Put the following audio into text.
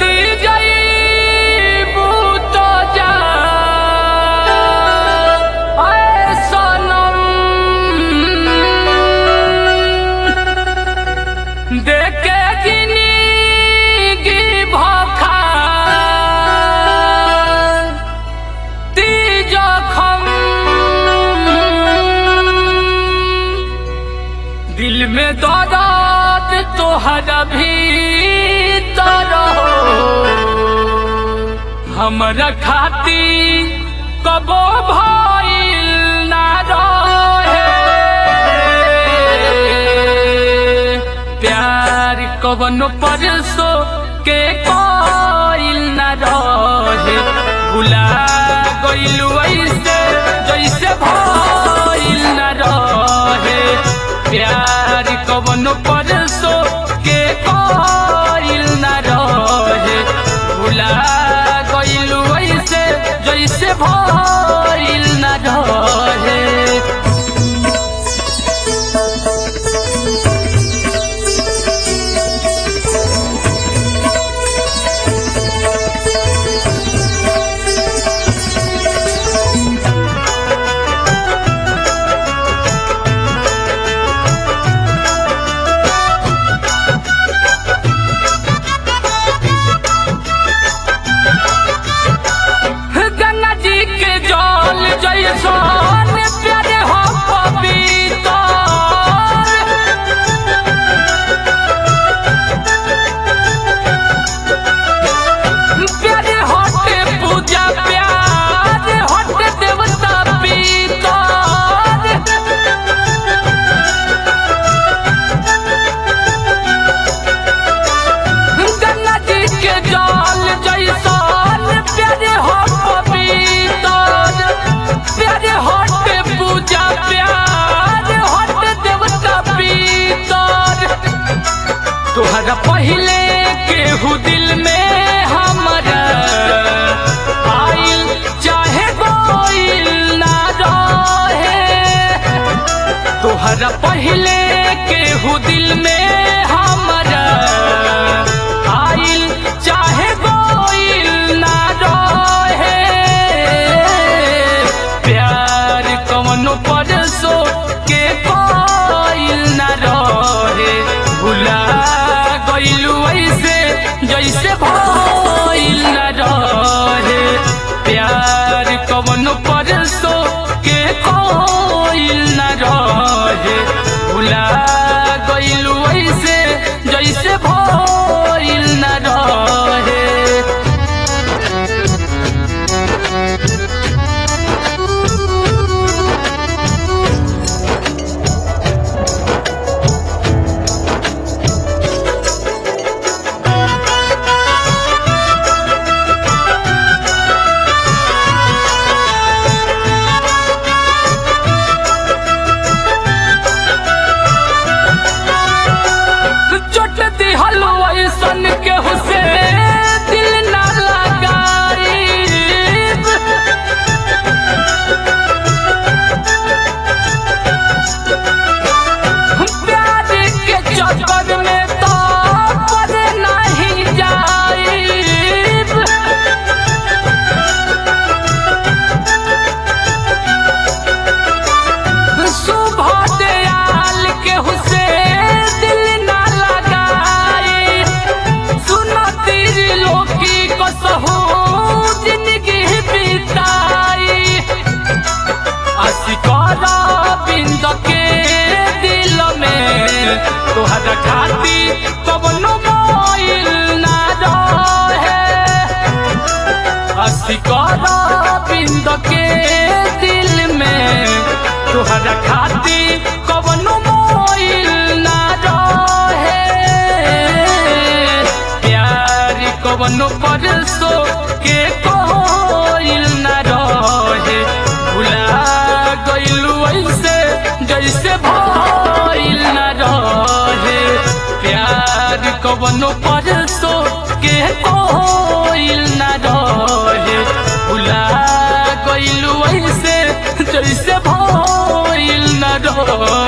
जदी जईबू तो जा ऐ सनम देखे जिंदगी भखा ती जखम दिल में दर्द तोहरा भीतर हो हमरा खाती कबो भइल ना रहे प्यार कवनो परसो के कोइल ना रहे भुला गइलू ऐसे जैसे भइल ना रहे प्यार कवनो परसो के कोइल ना रहे भुला गइलू ऐसे जैसे भइल ना रहे गंगा जी के जल जैसन प्यारे हो पवित्र प्यारे हटे पूजा प्यार हटे देवता पीतर गंगा जी के जल जैसन प्यारे हो पवित्र प्यारे हटे पूजा प्यार हटे देवता पीतर तोहरा पहले केहू दिल में हमरा आइल चाहे गोइल ना रहे तोहरा पहले केहू दिल में हमरा आइल चाहे गोइल ना रहे प्यार कवनो परसो के कोइल ना रहे भुला गइलू ऐसे जैसे भइल ना रहे प्यार कवनो परसो के कोइल ना रहे भुला गइलू ऐसे जैसे भइल ना रहे चोट दिहल ऐसन के हुसे दिल ना लगाई प्यार के चक्कर में तो पड़ नहीं जाई सुबह दयाल के हुसे दिल ना लगाए सुनो तेरी लोकी को सहू जिंदगी बिताई असिकारा बिंद के दिल में तोहरा खाती कवनो मोइल ना रहे असिकारा बिंद के दिल में तोहरा खाती कवनो मोइल ना रहे प्यार कवनो परसो के कोइल ना रहे भुला गइलू ऐसे जैसे भइल ना रहे प्यार कवनो परसो के कोइल ना रहे भुला गइलू ऐसे जैसे भइल ना रहे